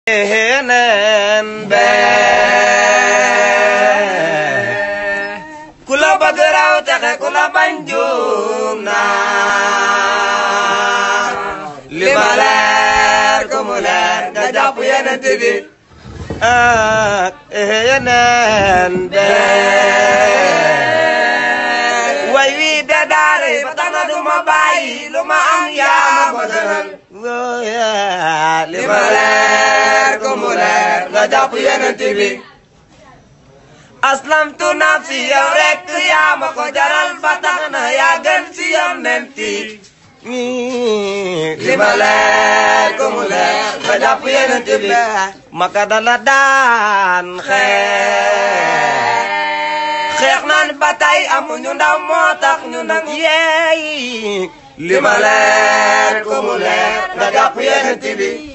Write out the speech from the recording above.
neen bee ku la bëgg raw texe ku la bañ juum naa li ma leer ku mu leer nga jàpp yeneen bi ak yeneen bee way wi de daare ba tax na du ma bàyyi lu ma am yaa ma gënal li ma leer ku mu leer nga jàpp yeneen bi aslamtu nafsi yow rek yaa ma ko jaral ba tax na yaa gën si yonent yi li ma leer ko mu leer nga jàpp yeneen bi maka dala daan xeex xeex naan ba tey amuñu ndaw moo tax ñu nangu yeey li ma leer ko mu leer nga jàpp yeneen bi